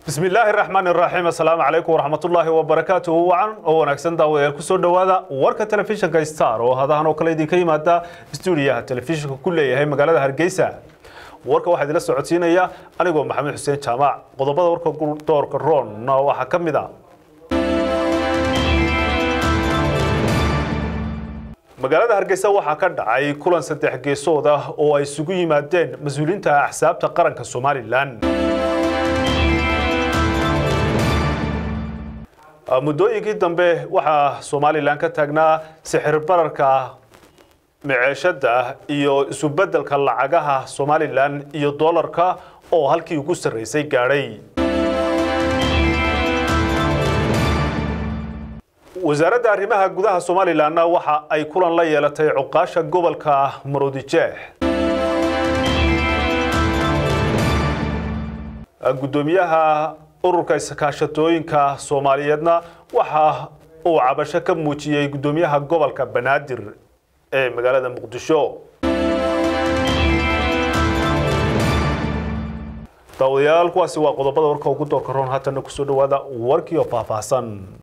bismi illaahi raxmaan iraxiim assalaamu calaykum waraxmatullaahi wabarakaatuhu wacan oo wanaagsan daawadayaal kusoo dhowaada warka telefishinka star oo hadahan oo kale idinka yimaada stuudiyaha telefishinka ku leeyahay magaalada hargeysa warka waxaa idila socodsiinaya anigoo maxamed xuseen jaamac qodobada warka doorka roonna waxaa ka mid a magaalada hargeysa waxaa ka dhacay kulan saddex geesood ah oo ay isugu yimaadeen mas-uuliyiinta axsaabta qaranka somalilan muddooyinkii dambe waxaa somalilan ka taagnaa sixir bararka miceeshada iyo isubedelka lacagaha somalilan iyo doolarka oo halkii ugu sarreysay gaadhay wasaaradda arrimaha gudaha somalilanna waxa ay kulan la yeelatay cuqaasha gobolka maroodijeex guddoomiyaha ururka iskaashatooyinka soomaaliyeedna waxa uu cabasho ka muujiyey guddoomiyaha gobolka banaadir ee magaalada muqdisho daawadayaal kuwaasi waa qodobada warka ugu doorka roon haatana kusoo dhowaada warkii oo faahfaahsan